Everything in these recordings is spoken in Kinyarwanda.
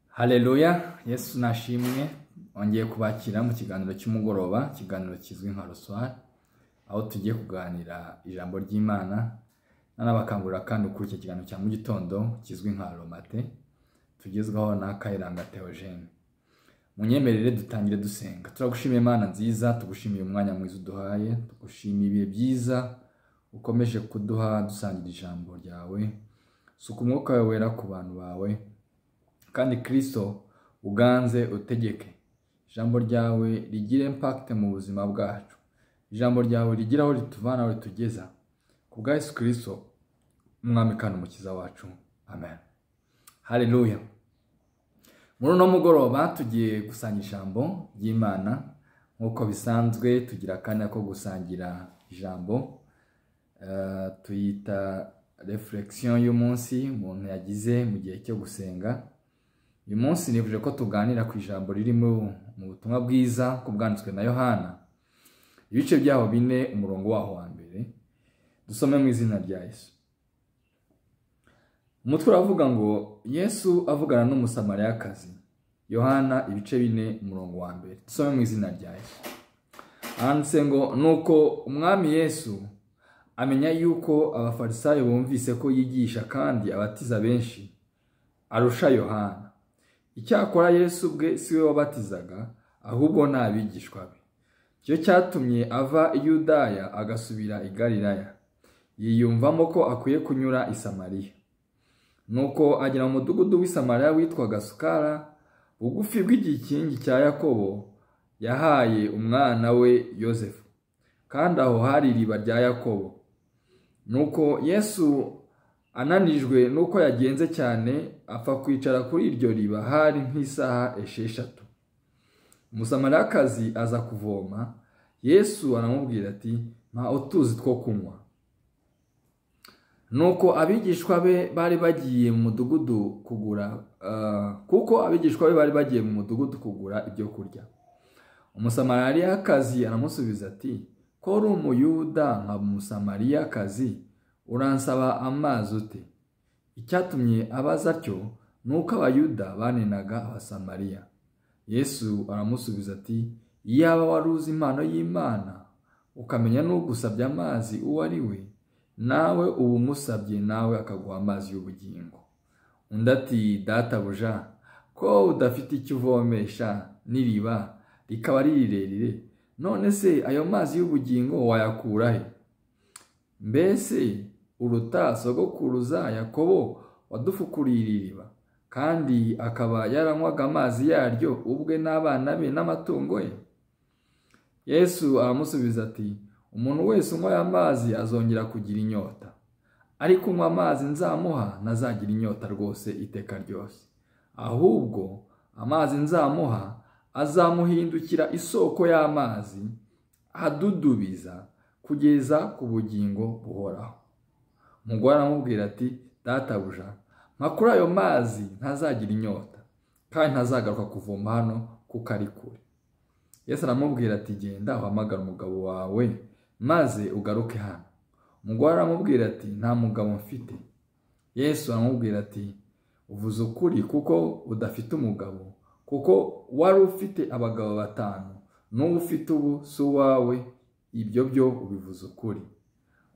hareruya yesu nashimwe wongeye kubakira mu kiganiro cy'umugoroba ikiganiro kizwi nka ruswari aho tugiye kuganira ijambo ry'imana nanabakangurira kandi ukuri icyo kiganiro cya mu gitondo kizwi nka romate tugezwaho na kayiranga teogene munyemerere dutangire dusenga turagushimiye imana nziza tugushimiye umwanya mwiza uduhaye tugushimiye ibihe byiza ukomeje kuduha dusangira ijambo ryawe suka umwuka wawe wera ku bantu bawe kandi kirisito uganze utegeke ijambo ryawe rigire impakite mu buzima bwacu ijambo ryawe rigira aho rituvana aho ritugeza ku bwa Yesu kirisito umwami kandi umukiza wacu amen hareruya muri uno mugoroba tugiye gusanga ijambo ry'imana nk'uko bisanzwe tugira akanya ko gusangira ijambo Eh, tuyita refuregisiyo y'umunsi umuntu yagize mu gihe cyo gusenga uyu munsi nifuje ko tuganira ku ijambo riri mu mu butumwa bwiza ko bwanditswe na yohana ibice byaho bine umurongo waho wa mbere dusome mu izina rya yesu umutwe uravuga ngo yesu avugana n'umusamariyakazi yohana ibice bine umurongo wa mbere dusome mu izina rya yesu handitse ngo nuko umwami yesu amenya yuko abafarisayo bumvise ko yigisha kandi abatiza benshi arusha yohana icyakora yesu ubwe si we wabatizaga ahubwo ni abigishwa be cyo cyatumye ava i yudaya agasubira i galilaya yiyumvamo ko akwiye kunyura i samariya nuko agera mu mudugudu w'i samariya witwaga sukara bugufi bw'igikingi cya yakobo yahaye umwana we yosefu kandi aho hari iriba rya yakobo nuko yesu ananijwe nuko yagenze cyane apfa kwicara kuri iryo riba hari nk'isaha esheshatu umusamariyakazi aza kuvoma yesu aramubwira ati mpa utuzi two kunywa nuko abigishwa be bari bagiye mu mudugudu kugura ah, kuko abigishwa be bari bagiye mu mudugudu kugura ibyo kurya umusamariyakazi aramusubiza ati ko uri umuyuda nka umusamariyakazi uransaba amazi ute icyatumye abaza atyo ni uko abayuda banenaga abasamariya yesu aramusubiza ati iyaba wari uzi impano y'imana ukamenya n'ugusabye amazi uwo ari we nawe uba umusabye nawe akaguha amazi y'ubugingo undi ati databuja ko udafite icyo uvomesha n'iriba rikaba ari rirerire none se ayo mazi y'ubugingo wayakura he mbese uruta sogokuruza yakobo wadufukuriye iriba kandi akaba yaranywaga amazi yaryo ubwe n'abana be n'amatungo ye yesu aramusubiza ati umuntu wese unywa aya mazi azongera kugira inyota ariko unywa amazi nzamuha ntazagira inyota rwose iteka ryose ahubwo amazi nzamuha azamuhindukira isoko y'amazi adudubiza kugeza ku bugingo buhoraho umugore aramubwira ati databuja mpa kuri ayo mazi ntazagira inyota kandi ntazagaruka kuvoma hano kuko ari kure yesu aramubwira ati genda uhamagara umugabo wawe maze ugaruke hano umugore aramubwira ati nta mugabo mfite yesu aramubwira ati uvuze ukuri kuko udafite umugabo kuko wari ufite abagabo batanu n'uwo ufite ubu si uwawe ibyo byo ubivuze ukuri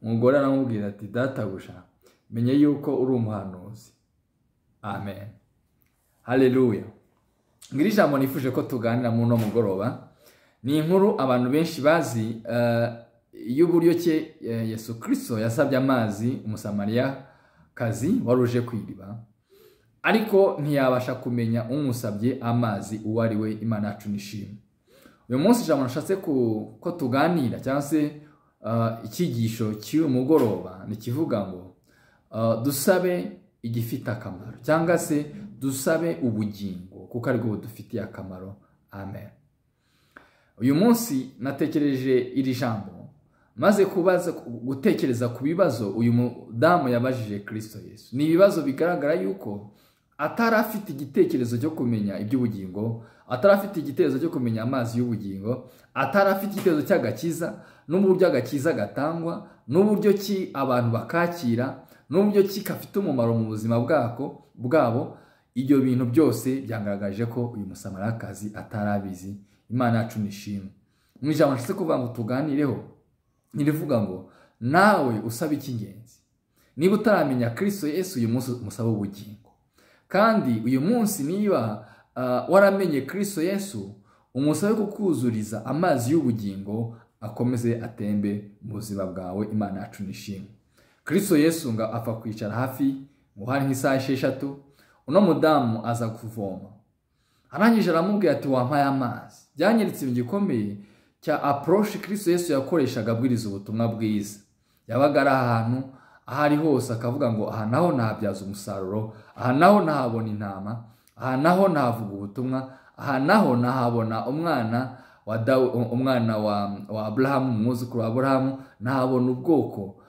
umugore aramubwira ati databuja menye yuko uri umuhanuzi amen hareruya ngiri jambo nifuje ko tuganira muri uno mugoroba ni inkuru abantu benshi bazi eh, y'uburyo cye eh, yesu kirisito yasabye amazi umusamariya kazi wari uje ku iriba ariko ntiyabasha kumenya umusabye amazi uwo ari we imana yacu nishimwe uyu munsi ijambo nashatse ku- ko tuganira cyangwa se ah, icyigisho cy'uyu mugoroba ni ikivuga ngo ah, dusabe igifite akamaro cyangwa se dusabe ubugingo kuko ari bwo budufitiye akamaro amen uyu munsi natekereje iri jambo maze kubaza gutekereza ku bibazo uyu mudamu yabajije kirisito yesu ni ibibazo bigaragara yuko atari afite igitekerezo cyo kumenya iby'ubugingo atari afite igitekerezo cyo kumenya amazi y'ubugingo atari afite igitekerezo cy'agakiza n'uburyo agakiza gatangwa n'uburyo ki abantu bakakira n'uburyo ki gafite umumaro mu buzima bwako bwabo ibyo bintu byose byagaragaje ko uyu musamariyakazi atari abizi imana yacu nishimwe mu ijambo nshatse kuvuga ngo tuganireho ntirivuga ngo nawe usaba icy'ingenzi niba utaramenya kirisito Yesu uyu munsi umusaba ubugingo kandi uyu munsi niba waramenye kirisito Yesu umusabe kukuzuriza amazi y'ubugingo akomeze atembe mu buzima bwawe imana yacu nishimwe kirisito Yesu ngo apfa kwicara hafi ngo hari nk'isaha esheshatu uno mudamu aza kuvoma arangije aramubwira ati wampaye amazi byanyeretse ibintu gikomeye cya aporoshi kirisito Yesu yakoreshaga abwiriza ubutumwa bwiza yabaga ari ahantu aho ari hose akavuga ngo aha naho ntabyaza umusaruro aha naho ntahabona intama aha naho ntavuga ubutumwa aha naho ntahabona umwana wa umwana wa aburahamu umwuzukuru wa aburahamu ntahabona ubwoko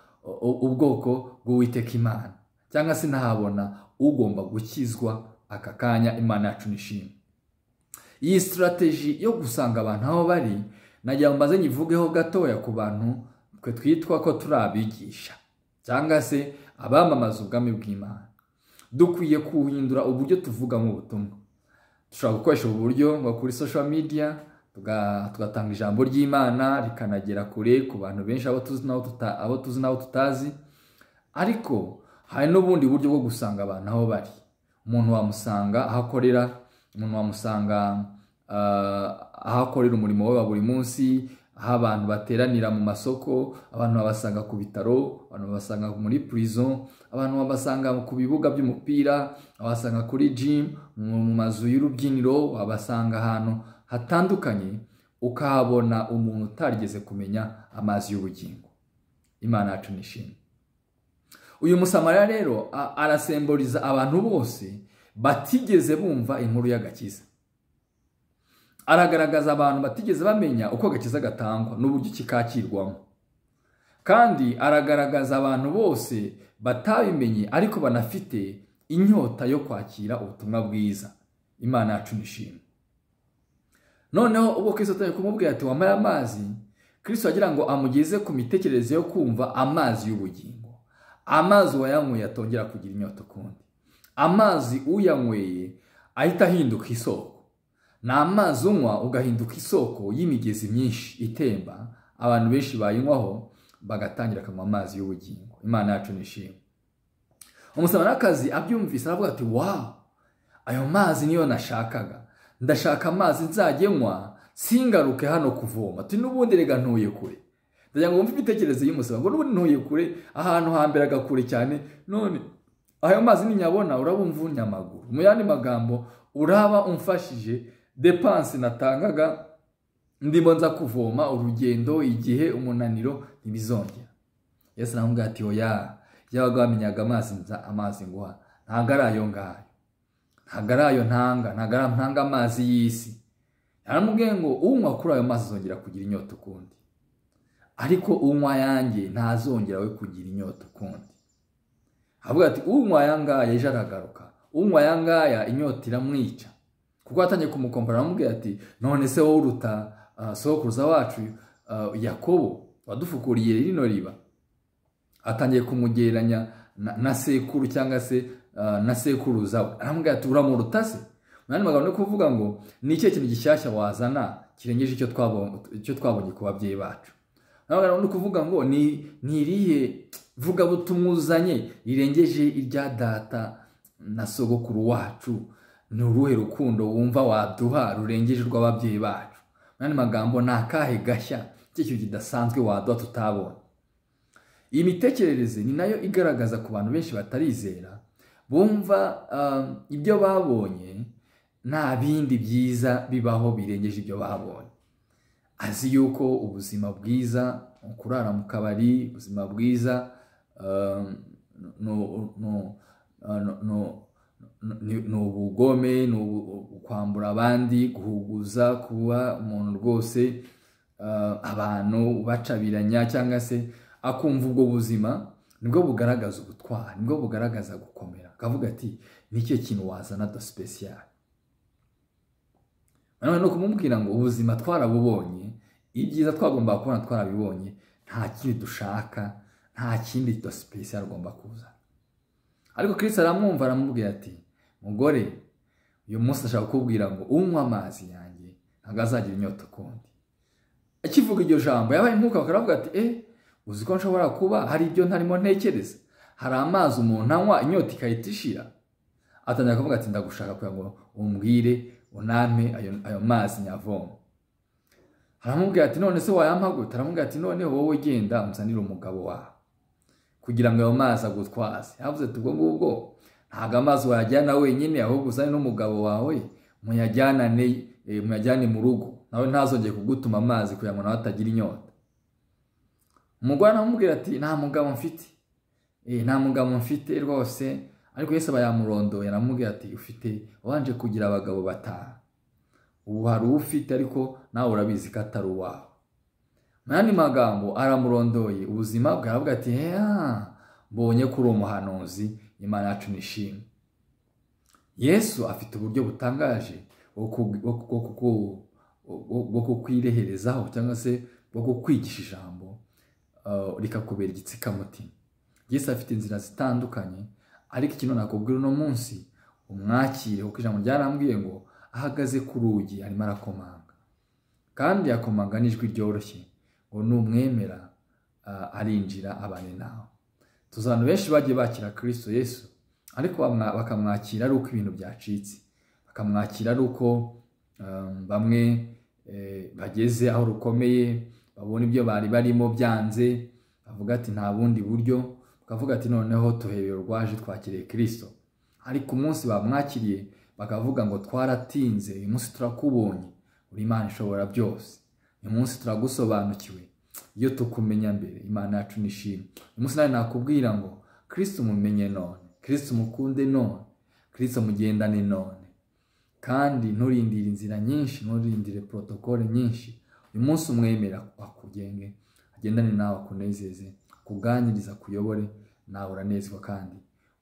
ubwoko bw'uwiteka imana cyangwa se ntahabona ugomba gukizwa aka kanya imana yacu nishimwe iyi sitarateji yo gusanga abantu aho bari nagira ngo mbaze nyivugeho gatoya ku bantu twe twitwa ko turi abigisha cyangwa se abamamaza ubwami bw'imana dukwiye kuhindura uburyo tuvugamo ubutumwa dushobora gukoresha ubu buryo ngo kuri social media tugatanga ijambo ry'imana rikanagera kure ku bantu benshi abo tuzi n'abo tutazi ariko hari n'ubundi buryo bwo gusanga abantu aho bari umuntu wamusanga aho akorera umuntu wamusanga aho akorera umurimo we wa buri munsi aho abantu bateranira mu masoko abantu babasanga ku bitaro abantu babasanga muri purizo abantu babasanga ku bibuga by'umupira babasanga kuri jimu mu mazu y'urubyiniro wabasanga ahantu hatandukanye ukahabona umuntu utarigeze kumenya amazi y'ubugingo imana yacu nishimwe uyu musamariya rero arasemburiza abantu bose batigeze bumva inkuru y'agakiza aragaragaza abantu batigeze bamenya uko agakiza gatangwa n'uburyo kikakirwamo kandi aragaragaza abantu bose batabimenye ariko banafite inyota yo kwakira ubutumwa bwiza imana yacu nishimwe noneho ubwo kirisito atari kumubwira ati wambaye amazi kirisito agira ngo amugeze ku mitekerereze yo kumva amazi y'ubugingo amazi wayanyweye atongera kugira inyota ukundi amazi uyanyweye ahita ahinduka isoko ni amazi unywa ugahinduka isoko y'imigezi myinshi itemba abantu benshi bayinywaho bagatangira akanywa amazi y'ubugingo imana yacu nishimwe umusamarakazi abyumvise aravuga ati wawu ayo mazi niyo nashakaga ndashaka amazi nzajyenywa singaruke hano kuvoma ati n'ubundi rega ntuye kure ndagira ngo wumve imitekerereze y'umusaba ngo n'ubundi ntuye kure ahantu hamberaga kure cyane none ayo mazi ninyabona uraba umvunnye amaguru mu yandi magambo uraba umfashije depanse natangaga ndimo nza kuvoma urugendo igihe umunaniro ntibizongera yesu nawe ati oya yabaga wamenyaga amazi amazi nguha ntabwo ari ayo ngayo ntabwo ari ayo ntanga ntabwo ari ntanga amazi y'isi yaramubwiye ngo unywa kuri ayo mazi azongera kugira inyota ukundi ariko unywa yanjye ntazongera we kugira inyota ukundi avuga ati unywa yangaya ejo aragaruka unywa yangaya inyota iramwica kuko atangiye kumukompara aramubwira ati none se wowe uruta sokuruza wacu yakobo wadufukuriye rino riba atangiye kumugereranya na sekuru cyangwa se na sekuruza we aramubwira ati uramuruta se mu yandi magambo no kuvuga ngo ni ikihe kintu gishyashya wazana kirengeje icyo twabonye ku babyeyi bacu ni ukuvuga ngo ni irihe vugabutumwa uzanye rirengeje irya data na sogokuru wacu ni uruhe rukundo wumva waduha rurengeje urw'ababyeyi bacu nandi magambo ni akahe gashya kintu kidasanzwe waduha tutabona iyi mitekerereze ni nayo igaragaza ku bantu benshi batarizera bumva ibyo babonye nta bindi byiza bibaho birengeje ibyo babonye azi yuko ubuzima bwiza kurara mu kabari ubuzima bwiza ni ubugome ni ukwambura abandi guhuguza kuba umuntu rwose abantu ubacabiranya cyangwa se akumva ubwo buzima nibwo bugaragaza ubutwari nibwo bugaragaza gukomera akavuga ati nicyo kintu wazana do special nanone ni ukumubwira ngo ubuzima twarabubonye ibyiza twagomba kubona twarabibonye nta kindi dushaka nta kindi dosipesi agomba kuza ariko kirisi aramwumva aramubwira ati mugore uyu munsi ashaka kukubwira ngo unywa amazi yanjye ntabwo azagira inyota ukundi akivuga iryo jambo yabaye nk'uko bakavuga ati e uzi ko nshobora kuba hari ibyo ntarimo ntekereza hari amazi umuntu anywa inyota igahita ishira atangira kuvuga ati ndagushaka kugira ngo umbwire uname ayo mazi nyavoma aramubwira ati none se wayampa gute aramubwira ati none wowe genda umusanire umugabo wawe kugira ngo ayo mazi agutwaze yavuze ati ubwo ngubwo ntabwo amazi wayajyana wenyine ahubwo uzane n'umugabo wawe muyajyanane muyajyane mu rugo nawe ntazongere kugutuma amazi kugira ngo nawe atagira inyota umugore aramubwira ati nta mugabo mfite nta mugabo mfite rwose ariko yose aba yamurondoye aramubwira ati ufite wanje kugira abagabo batanu ubu hari uwo ufite ariko nawe urabizi ko atari uwawe mu yandi magambo aramurondoye ubuzima bwe aravuga ati mbonye ko uri umuhanuzi imana yacu nishimwe yesu afite uburyo butangaje bwo kukwireherezaho cyangwa se bwo kukwigisha ijambo rikakubera igitsikamutima yesu afite inzira zitandukanye ariko ikintu nakubwira uno munsi umwakire kuko ijambo ryarambwiye ngo ahagaze ku rugi arimo arakomanga kandi yakomanga n'ijwi ryoroshye ngo numwemera arinjira abane nawe tuzi abantu benshi bagiye bakira kirisito yesu ariko bakamwakira ari uko ibintu byacitse bakamwakira ari uko bamwe bageze aho rukomeye babona ibyo bari barimo byanze bavuga ati nta bundi buryo bakavuga ati noneho tuhebeye urwaje twakiriye kirisito ariko umunsi bamwakiriye bakavuga ngo twaratinze uyu munsi turakubonye uri imana ishobora byose uyu munsi turagusobanukiwe iyo tukumenya mbere imana yacu nishimwe uyu munsi nawe nakubwira ngo kirisite umumenye none kirisite umukunde none kirisite umugendane none kandi nturindire inzira nyinshi nturindire porotokole nyinshi uyu munsi umwemera akugenge agendane nawe akunezeze akuganiriza akuyobore nawe uranezwa kandi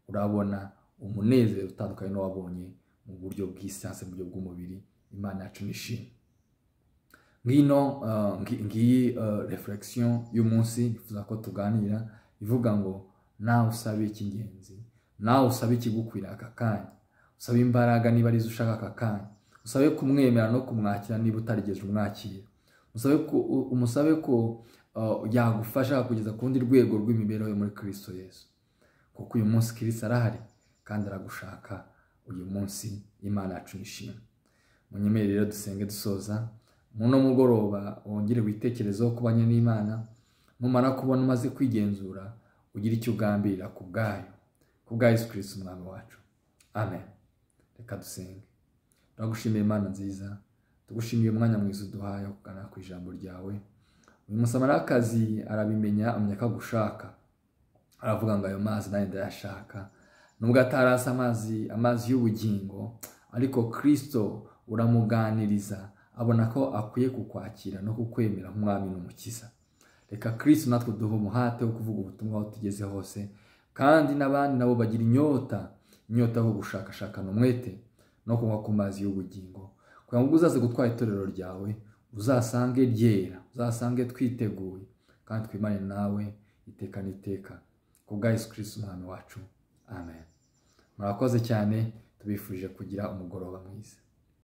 urabona umunezero utandukanye n'uwabonye mu buryo bw'isansi mu buryo bw'umubiri imana yacu nishimye ngino ngiyi reflexion y'umunsi nifuza ko tuganira ivuga ngo nawe usabe icy'ingenzi nawe usabe ikigukwira aka kanya usabe imbaraga niba arizo ushaka aka kanya usabe kumwemera no kumwakira niba utarigeze umwakira umusabe ko yagufasha kugeza ku rundi rwego rw'imibereho yo muri kirisito yesu kuko uyu munsi kirisito arahari kandi aragushaka uyu munsi imana yacu nishimwe munyemere rero dusenge dusoza muno mugoroba wongere witekerezeho kubanye n'imana numara kubona umaze kwigenzura ugire icyo ugambirira ku bwayo ku bwa yesu kirisito umwami wacu amen reka dusenge turagushimiye imana nziza tugushimiye umwanya mwiza uduhaye kugana ku ijambo ryawe uyu musamarakazi arabimenya amenya ko agushaka aravuga ngo ayo mazi nawe ndayashaka nubwo atarasa amazi amazi y'ubugingo ariko kirisito uramuganiriza abona ko akwiye kukwakira no kukwemera nk'umwami n'umukiza reka kirisito natwe duha umuhate wo kuvuga ubutumwa aho tugeze hose kandi n'abandi nabo bagira inyota inyota yo gushakashakana umwete no kunywa ku mazi y'ubugingo kugira ngo uzaze gutwara itorero ryawe uzasange ryera uzasange twiteguye kandi twimane nawe iteka n'iteka ku bwa Yesu kirisito umwami wacu amen murakoze cyane tubifurije kugira umugoroba mwiza